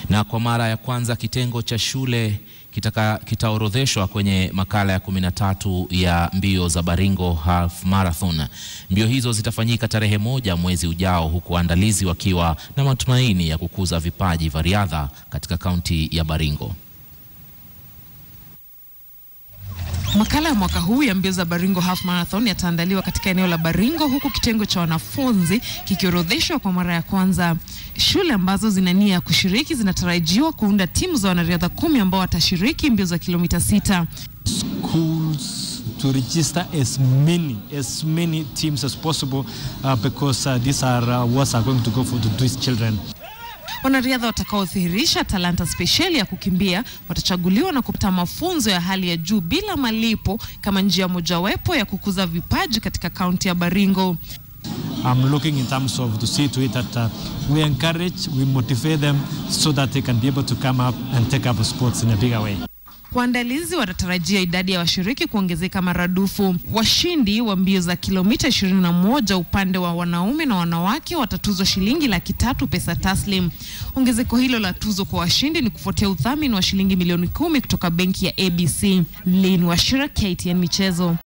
Na kwa mara ya kwanza kitengo cha shule kitaka- kitaorodheshwa kwenye makala ya 13 ya mbio za Baringo Half Marathon. Mbio hizo zitafanyika tarehe moja mwezi ujao, huku waandalizi wakiwa na matumaini ya kukuza vipaji vya riadha katika kaunti ya Baringo. Makala ya mwaka huu ya mbio za Baringo Half Marathon yataandaliwa katika eneo la Baringo huku kitengo cha wanafunzi kikiorodheshwa kwa mara ya kwanza. Shule ambazo zina nia ya kushiriki zinatarajiwa kuunda timu za wanariadha kumi ambao watashiriki mbio za kilomita sita. schools to register as many as many teams as possible uh, because uh, these are uh, awards are going to go for to these children. Wanariadha watakaodhihirisha talanta spesheli ya kukimbia watachaguliwa na kupata mafunzo ya hali ya juu bila malipo kama njia mojawapo ya kukuza vipaji katika kaunti ya Baringo. I'm looking in terms of to see to it that uh, we encourage, we motivate them so that they can be able to come up and take up sports in a bigger way. Waandalizi wanatarajia idadi ya washiriki kuongezeka maradufu. Washindi wa mbio za kilomita 21 upande wa wanaume na wanawake watatuzwa shilingi laki tatu pesa taslim. Ongezeko hilo la tuzo kwa washindi ni kufuatia udhamini wa shilingi milioni kumi kutoka benki ya ABC. Lynn Washira, KTN Michezo.